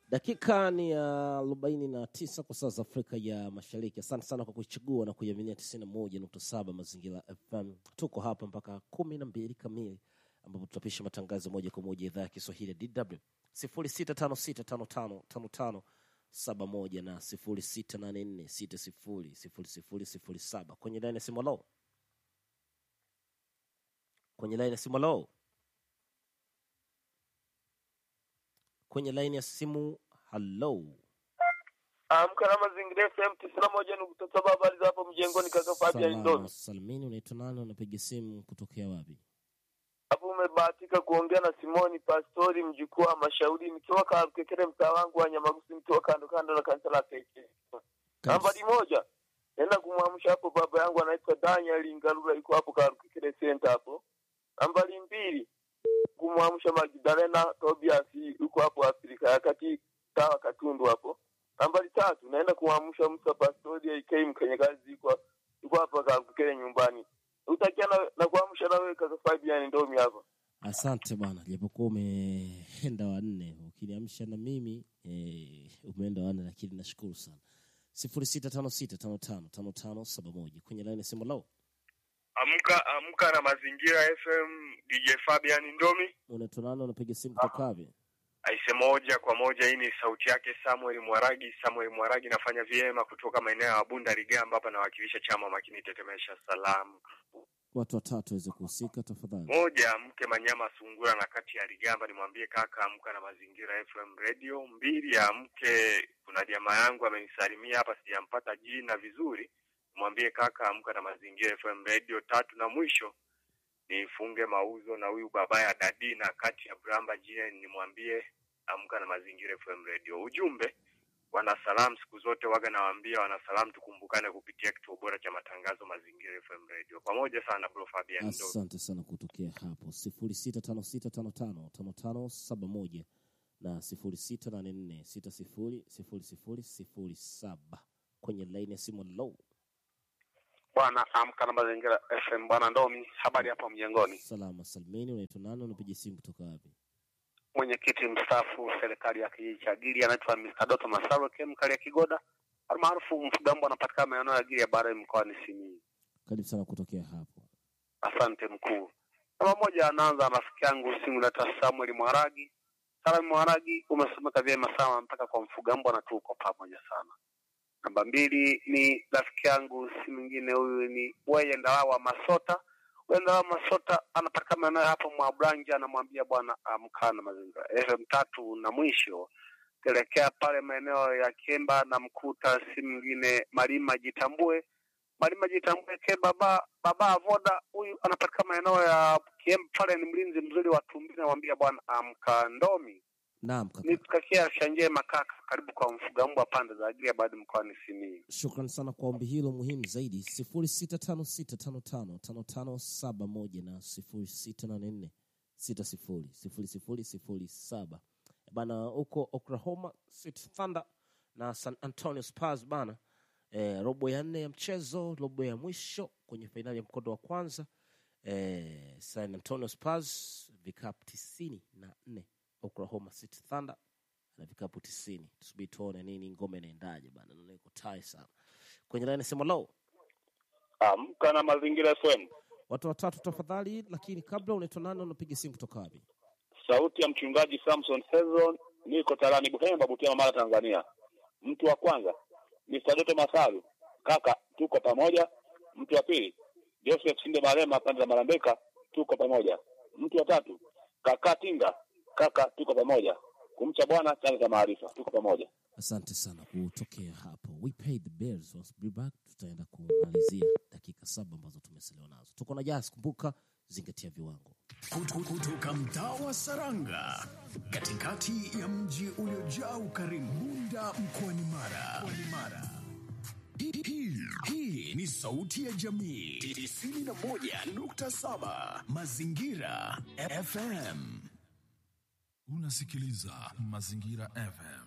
Dakika ni ya arobaini na tisa kwa saa za Afrika ya Mashariki. Asante sana kwa kuichagua na kuiaminia tisini na moja nukta saba Mazingira FM. Tuko hapa mpaka kumi na mbili kamili ambapo tutapisha matangazo moja kwa moja idhaa ya Kiswahili ya DW sifuri sita tano sita tano tano tano tano saba moja na sifuri sita nane nne sita sifuri sifuri sifuri sifuri saba kwenye laini ya simu. Halo, kwenye laini ya simu. Halo, kwenye laini ya simu. Halo, Amka na mazingira FM tisini na moja nukta saba habari za hapo mjengoni kaka Fabian salama Ndomi. salimini. Unaitwa nani? Unapiga simu kutokea wapi? Hapo umebahatika kuongea na Simoni Pastori mjukuu wa Mashauri nikiwa Kakekere mtaa wangu wa Nyamagusi nikiwa kando kando na kanisa la Pekee. Nambari moja. Nenda kumwamsha hapo baba yangu anaitwa Daniel Ngalula yuko hapo Kakekere center hapo. Nambari mbili. Kumwamsha Magdalena Tobias yuko hapo Afrika ya Kati sawa Katundu hapo. Nambari tatu naenda kumwamsha Musa Pastori AK mkanyagazi yuko yuko hapa Kakekere nyumbani. Utakia na, na kuamsha na wewe kaka Fabian Ndomi hapa. Asante bwana, japokuwa umeenda wanne, ukiniamsha na mimi eh, umeenda wanne, lakini nashukuru sana. sifuri sita tano sita tano tano tano tano saba moja kwenye laini ya simu. Lao, Amka amka na mazingira FM DJ Fabian Ndomi. unaitwa nani? Unapiga simu kutoka wapi? Aise, moja kwa moja, hii ni sauti yake Samuel Mwaragi. Samuel Mwaragi nafanya vyema kutoka maeneo ya Bunda Ligamba hapa, nawakilisha chama makini tetemesha salamu. Watu watatu waweze kuhusika tafadhali. Moja, mke Manyama Sungura na kati ya Ligamba, nimwambie kaka amka na mazingira FM radio. Mbili, ya mke, kuna jamaa yangu amenisalimia hapa, sijampata jina vizuri, nimwambie kaka amka na mazingira FM radio. Tatu na mwisho nifunge mauzo na huyu baba ya dadi na kati ya Bramba jina nimwambie amka na mazingira FM radio. Ujumbe wanasalamu siku zote waga nawaambia wanasalamu, tukumbukane kupitia kituo bora cha matangazo mazingira FM radio. Pamoja sana bro Fabian Ndo. Asante sana kutokea hapo sifuri sita tano sita tano tano tano tano saba moja na sifuri sita nane nne sita sifuri sifuri sifuri sifuri saba kwenye laini ya simu. Low, Bwana amka na mazingira FM. Bwana Ndomi, habari hapo mjengoni? salama salimini. Unaitwa nani? Unapiga simu kutoka wapi? Mwenyekiti mstaafu serikali ya kijiji cha Giri anaitwa Mr. Doto Masaro Kemkali ya Kigoda almaarufu Mfugambo, anapatikana maeneo ya Giri ya Bara mkoani Simiyu. Karibu sana kutokea hapo. Asante mkuu. Namba moja, anaanza na rafiki yangu simu naitwa Samuel Mwaragi. Samuel Mwaragi, umesomeka vyema sana mpaka kwa Mfugambo na tuko pamoja sana. Namba mbili ni rafiki yangu si mwingine huyu ni Weye Ndalawa Masota. Weye Ndalawa Masota anapatikana maeneo hapo mwa Branja, anamwambia bwana amka na mazingira. FM tatu na mwisho kelekea pale maeneo ya Kemba na mkuta si mwingine Malima Jitambue. Malima Jitambue ke baba baba Avoda huyu anapatikana maeneo ya Kiemba pale, ni mlinzi mzuri wa Tumbili, anamwambia bwana amka ndomi Naam kaka, nitutakia shanje makaka karibu kwa mfugambwa pande za Agilia baada mkoani Simiyu. shukran sana kwa ombi hilo muhimu zaidi. sifuri sita tano sita tano tano tano tano saba moja na sifuri sita nane nne sita sifuri sifuri sifuri sifuri saba bana, huko Oklahoma City Thunder na San Antonio Spurs bana, eh, robo ya nne ya mchezo, robo ya mwisho kwenye fainali ya mkondo wa kwanza eh, San Antonio Spurs vikapu tisini na nne Oklahoma City Thunder na vikapu tisini. Tusubiri tuone nini ngome inaendaje bana, naona iko tai sana kwenye laini sema low Amka na mazingira FM. watu watatu tafadhali, lakini kabla unaitwa nani, unapiga simu kutoka wapi? Sauti ya mchungaji Samson Sezon, niko Tarani Buhemba, Butiama, Mara, Tanzania. Mtu wa kwanza Mr. Doto Masalu, kaka, tuko pamoja. Mtu wa pili Joseph Sinde Marema, pande za Marambeka, tuko pamoja. Mtu wa tatu kaka Tinga, kaka, tuko pamoja. Kumcha Bwana, chanzo cha maarifa, tuko pamoja. Asante sana kutokea hapo. We paid the bills. Once we back, tutaenda kumalizia dakika saba ambazo tumesaliwa nazo. Tuko na Jas, kumbuka zingatia viwango. Kutu- kutoka mtaa wa Saranga katikati ya mji uliojaa ukarimu Bunda mkoani Mara. Mkoani Mara. Hii- hii- Hii ni sauti ya jamii 91.7 Mazingira FM. Unasikiliza Mazingira FM.